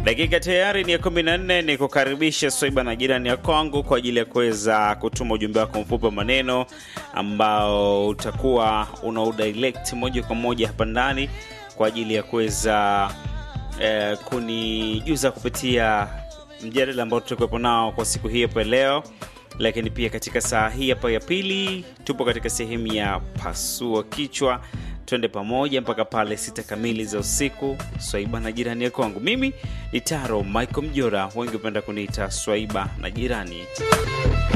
Dakika tayari ni ya kumi na nne. Ni kukaribisha Swaiba na jirani ya kwangu kwa ajili ya kuweza kutuma ujumbe wako mfupi wa maneno ambao utakuwa una udirect moja kwa moja hapa ndani kwa ajili ya kuweza eh, kunijuza kupitia mjadala ambao tutakuwepo nao kwa siku hii hapa leo lakini pia katika saa hii hapa ya pili tupo katika sehemu ya pasua kichwa twende pamoja mpaka pale sita kamili za usiku swaiba na jirani ya kwangu mimi ni taro michael mjora wengi hupenda kuniita swaiba na jirani